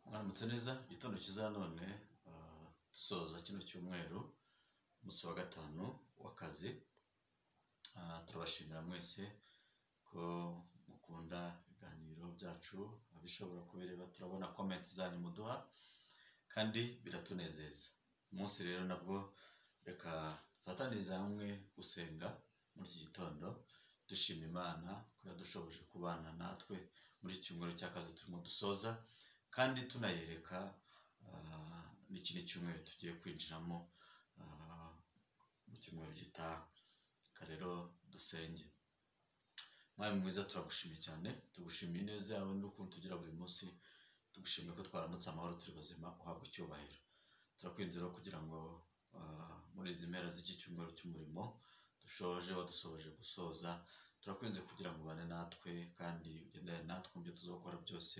Mwaramutse neza igitondo cyiza none dusoza kino cyumweru umunsi wa gatanu w'akazi turabashimira mwese ko mukunda ibiganiro byacu abishobora kubireba turabona komenti zanyu muduha kandi biratunezeza umunsi rero nabwo reka dufatanyirize hamwe gusenga muri iki gitondo dushima imana ko yadushoboje kubana natwe muri iki cyumweru cy'akazi turimo dusoza kandi tunayereka n'ikindi cyumweru tugiye kwinjiramo mu cyumweru gitaha reka rero dusenge mwari mwiza turagushimiye cyane tugushimiye ineza yawe n'ukuntu tugira buri munsi tugushimiye ko twaramutse amahoro turi bazima uhabwa icyubahiro turakwinze rero kugira ngo muri izi mpera z'iki cyumweru cy'umurimo dushoje wadusohoje gusoza turakwinze kugira ngo ubane natwe kandi ugendane natwe mu byo tuzakora byose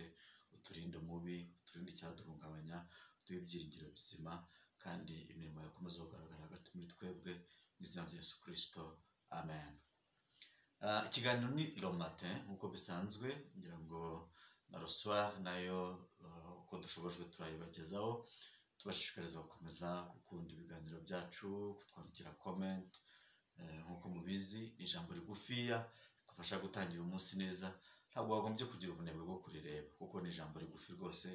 uturinde umubi uturinde icyaduhungabanya uduhe ibyiringiro bizima kandi imirimo yakomeza kugaragara hagati muri twebwe mu izina rya Yesu kirisito amen ikiganiro ni romate nk'uko bisanzwe ngira ngo na ruswa nayo uko dushobojwe turayibagezaho tubashishikariza gukomeza gukunda ibiganiro byacu kutwandikira komenti nk'uko mubizi ni ijambo rigufiya rikufasha gutangira umunsi neza ntabwo wagombye kugira ubunebwe bwo kurireba kuko ni ijambo rigufi rwose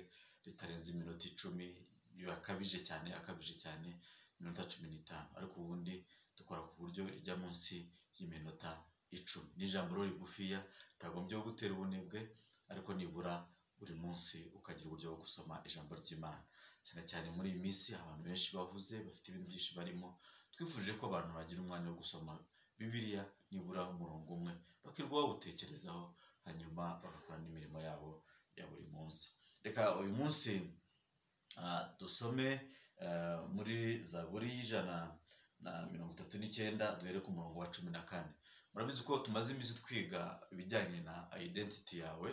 ritarenze iminota icumi yakabije cyane akabije cyane iminota cumi n'itanu ariko ubundi dukora ku buryo rijya munsi y'iminota icumi ni ijambo rigufiya ritagombye gutera ubunebwe ariko nibura buri munsi ukagira uburyo bwo gusoma ijambo ry'imana cyane cyane muri iyi minsi abantu benshi bahuze bafite ibintu byinshi barimo twifuje ko abantu bagira umwanya wo gusoma bibiriya nibura umurongo umwe bakirwa bawutekerezaho hanyuma bagakora n'imirimo yabo ya buri munsi reka uyu munsi dusome muri za buri y'ijana na mirongo itatu n'icyenda duhere ku murongo wa cumi na kane murabizi ko tumaze iminsi twiga ibijyanye na identity yawe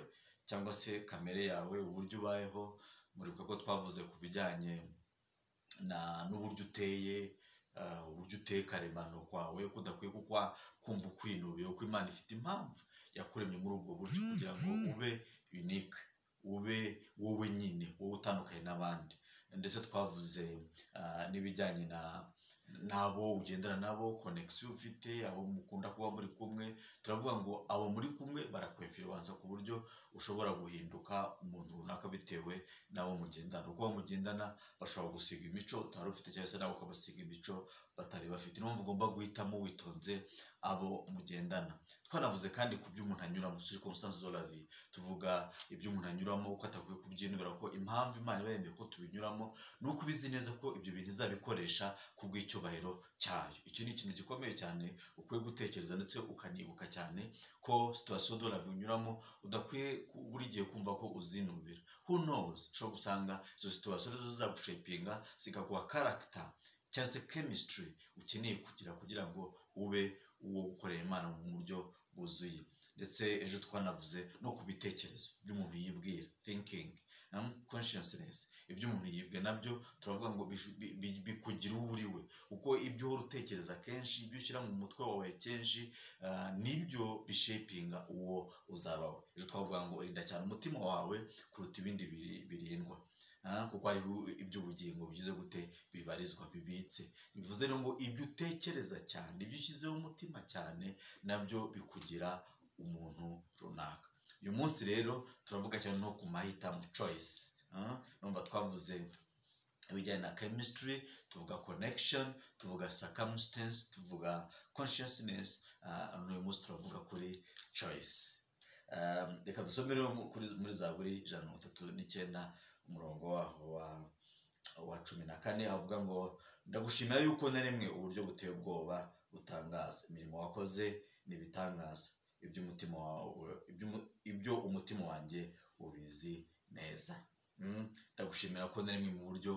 cyangwa se kamere yawe uburyo ubayeho muri ko twavuze ku bijyanye n'uburyo uteye uburyo uteye karemano kwawe kudakwiye kukwa kumva ukwinubiye kuko imana ifite impamvu yakuremye muri ubwo buryo kugira ngo ube unique ube wowe nyine wowe utandukanye n'abandi ndetse twavuze n'ibijyanye na n'abo ugendana nabo konegisiyo ufite abo mukunda kuba muri kumwe turavuga ngo abo muri kumwe barakwefirubanza ku buryo ushobora guhinduka umuntu runaka bitewe n'abo mugendana uko mugendana bashobora gusiga imico utari ufite cyangwa se nabo ukabasiga imico batari bafite niyo mpamvu ugomba guhitamo witonze abo mugendana twanavuze kandi ku byo umuntu anyuramo suri konsitansi do lavi tuvuga ibyo umuntu anyuramo uko atakwiye kubyinubira ko impamvu imana iba yemeye ko tubinyuramo ni uko ubizi neza ko ibyo bintu izabikoresha ku bw'icyo icyubahiro cyayo iki ni ikintu gikomeye cyane ukwiye gutekereza ndetse ukanibuka cyane ko situwasiyo doravi unyuramo udakwiye buri gihe kumva ko uzinubira who knows ushobora gusanga izo situwasiyo zo zagushepinga zikaguha karagita cyangwa se kemistiri ukeneye kugira kugira ngo ube uwo gukorera imana mu buryo bwuzuye ndetse ejo twanavuze no ku bitekerezo by'umuntu yibwira thinking consciousness ibyo umuntu yibwe nabyo turavuga ngo bikugira uwo uri we kuko ibyo uhora utekereza kenshi ibyo ushyira mu mutwe wawe kenshi nibyo bishepinga uwo uzaba we ejo twavuga ngo rinda cyane umutima wawe kuruta ibindi birindwa kuko hariho iby'ubugingo bigize gute bibarizwa bibitse bivuze rero ngo ibyo utekereza cyane ibyo ushyizeho umutima cyane nabyo bikugira umuntu runaka uyu munsi rero turavuga cyane no ku mahitamo choice numva twavuze ibijyanye na chemistry tuvuga connection tuvuga circumstance tuvuga consciousness uyu munsi turavuga kuri choice reka dusome rero muri za buri ijana na mirongo itatu n'icyenda umurongo wa wa cumi na kane avuga ngo ndagushimira yuko naremwe uburyo buteye ubwoba butangaza imirimo wakoze ni ibitangaza iby'umutima wawe ibyo umutima wanjye ubizi neza ndagushimira ko naremwe mu buryo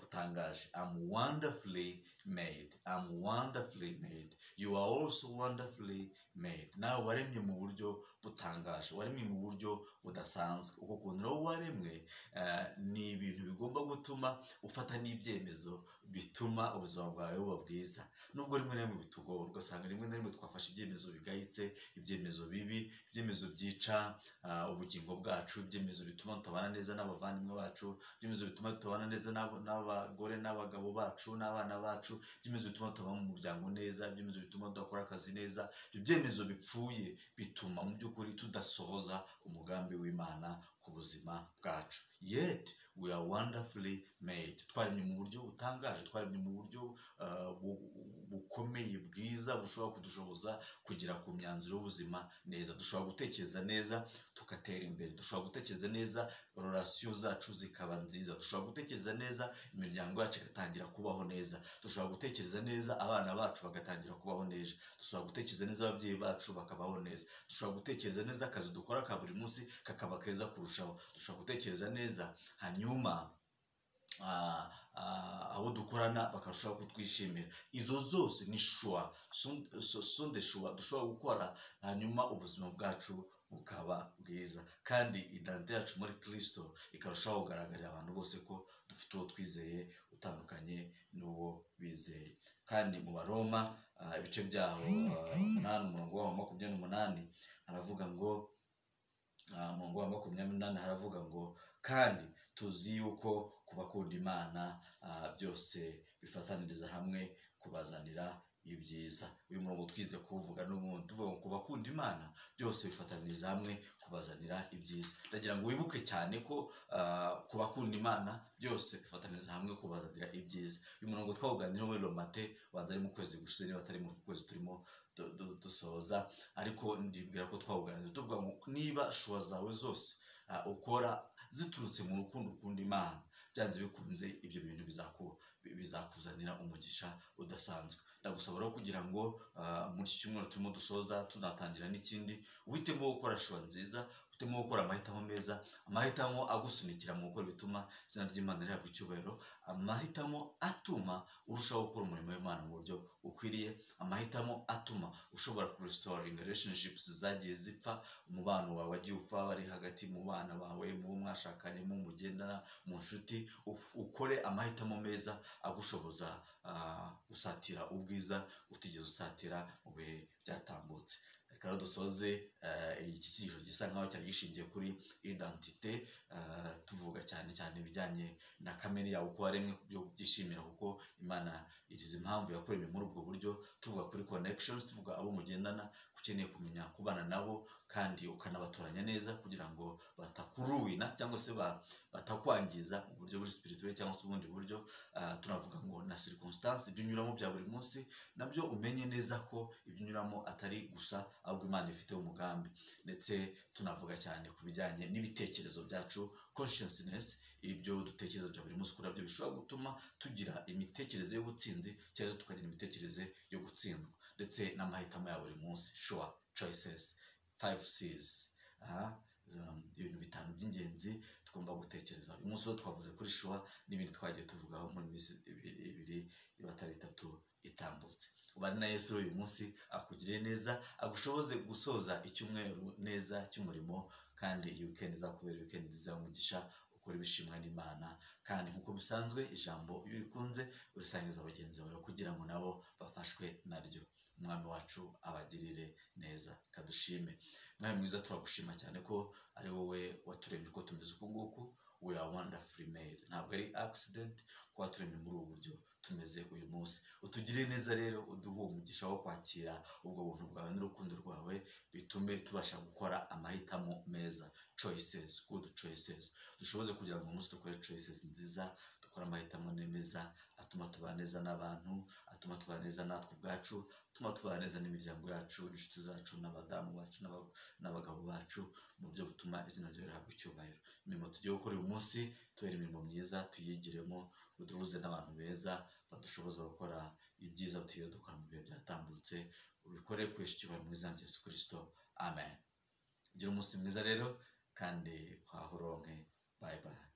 butangaje amu wandafuri made i'm wonderfully made you are also wonderfully made nawe waremye mu buryo butangaje waremye mu buryo budasanzwe uko kuntu rero waremwe eh, ni ibintu bigomba gutuma ufata n'ibyemezo bituma ubuzima bwawe buba bwiza nubwo rimwe na rimwe bitugora ugasanga rimwe na rimwe twafashe ibyemezo bigayitse ibyemezo bibi ibyemezo byica ah, ubugingo bwacu ibyemezo bituma tutabana neza n'abavandimwe bacu ibyemezo bituma tubana neza n'abo- n'abagore n'abagabo bacu n'abana bacu ibyemezo bituma tuba mu muryango neza ibyemezo bituma tudakora akazi neza ibyo byemezo bipfuye bituma mu by'ukuri tudasohoza umugambi w'imana ku buzima bwacu yet we are wonderfully made twaremye mu buryo butangaje twaremye mu buryo ah, bu- bukomeye bwiza bushobora kudushoboza kugera ku myanzuro y'ubuzima neza dushobora gutekereza neza tugatera imbere dushobora gutekereza neza rorasiyo zacu zikaba nziza dushobora gutekereza neza imiryango yacu igatangira kubaho neza dushobora gutekereza neza abana bacu bagatangira kubaho neza dushobora gutekereza neza ababyeyi bacu bakabaho neza dushobora gutekereza neza akazi dukora ka buri munsi kakaba keza kurushaho dushobora gutekereza neza hanyuma ah, ah, abo dukorana bakarushaho kutwishimira izo zose ni shuwa sonde shuwa dushobora gukora hanyuma ubuzima bwacu bukaba bwiza kandi idante yacu muri kirisito ikarushaho kugaragarira abantu bose ko dufite uwo twizeye utandukanye n'uwo bizeye kandi mu baroma ah, ibice byaho ah, umunani umurongo waho wa makumyabiri n'umunani haravuga ngo ah, umurongo wa makumyabiri n'umunani haravuga ngo kandi tuzi yuko ku bakunda imana ah, byose bifataniriza hamwe kubazanira ibyiza uyu murongo twize kuwuvuga n'ubundi tuvuga ngo ku bakunda imana byose bifataniriza hamwe kubazanira ibyiza ndagira ngo wibuke cyane ko ah, ku bakunda imana byose bifataniriza hamwe kubazanira ibyiza uyu murongo twawuganiraho muri romate ubanza ari mu kwezi gushize niba atari mu kwezi turimo du- du- dusoza ariko ndibwira ko twawuganira tuvuga ngo niba shuwa zawe zose ah, ukora ziturutse mu rukundo ukunda imana byanze bikunze ibyo bintu bizaku- bizakuzanira umugisha udasanzwe ndagusaba rero kugira ngo ah, muri iki cyumweru turimo dusoza tunatangira n'ikindi uhitemo gukora shuwa nziza uhitemo gukora amahitamo meza amahitamo agusunikira mu gukora ibituma izina ry'imana rihabwa icyubahiro amahitamo atuma urushaho gukora umurimo w'imana mu buryo ukwiriye amahitamo atuma ushobora kuresitoringa relationships zagiye zipfa umubano wawe wagiye upfa bari hagati mu bana bawe mu bo mwashakanye mu bo mugendana mu nshuti uf- ukore amahitamo meza agushoboza ah, gusatira ubwiza utigeze usatira mu bihe byatambutse reka rero dusoze eh, iki cyigisho gisa nkaho cyari gishingiye kuri identite eh, tuvuga cyane cyane ibijyanye na kamere yawe uko waremwe byo byishimira kuko imana igize impamvu yakuremye muri ubwo buryo tuvuga kuri connections tuvuga abo mugendana ko ukeneye kumenya kubana nabo kandi ukanabatoranya neza kugira ngo batakuruwina cyangwa se ba- batakwangiza mu buryo buri spirituel cyangwa se ubundi buryo Ah, tunavuga ngo na circumstance ibyo unyuramo bya buri munsi nabyo umenye neza ko ibyo unyuramo atari gusa ahubwo imana ifite umugambi ndetse tunavuga cyane ku bijyanye n'ibitekerezo byacu consciousness ibyo dutekereza bya buri munsi kurabyo bishobora gutuma tugira imitekerereze y'ubutsinzi cyangwa se tukagira imitekerereze yo gutsindwa ndetse n'amahitamo ya buri munsi sure choices five c's aha um, ibintu bitanu by'ingenzi tugomba gutekereza uyu munsi wo twavuze kuri shuwa n'ibindi twagiye tuvugaho muri minsi ibiri ibiri batari itatu itambutse ubane na yesu uyu munsi akugiriye neza agushoboze gusoza icyumweru neza cy'umurimo kandi iyi weekend izakubera weekend nziza y'umugisha ukora ibishimwa n'imana kandi nk'uko bisanzwe ijambo iyo urikunze urisangiza bagenzi bawe kugira ngo nabo bafashwe naryo umwami wacu abagirire neza kadushime mwami mwiza turagushima cyane ko ari wowe waturemye uko tumeze uku nguku we are wonderfully made ntabwo ari accident ko waturemye muri ubu buryo tumeze uyu munsi utugirire neza rero uduhe umugisha wo kwakira ubwo buntu bwawe n'urukundo rwawe bitume tubasha gukora amahitamo meza choices good choices dushoboze kugira ngo uyu munsi dukore choices nziza dukore amahitamo meza atuma tubana neza n'abantu atuma tubana neza natwe ubwacu atuma tubana neza n'imiryango yacu n'inshuti zacu n'abadamu bacu n'aba- n'abagabo bacu mu buryo butuma izina ryawe rihabwa icyubahiro imirimo tugiye gukora uyu munsi tubere imirimo myiza tuyigiremo uduhuze n'abantu beza badushoboza gukora ibyiza tugiye dukora mu bihe byatambutse ubikore kurisha icyubahiro mu izina rya Yesu kirisito amen gira umunsi mwiza rero kandi wahoronke bayi bayi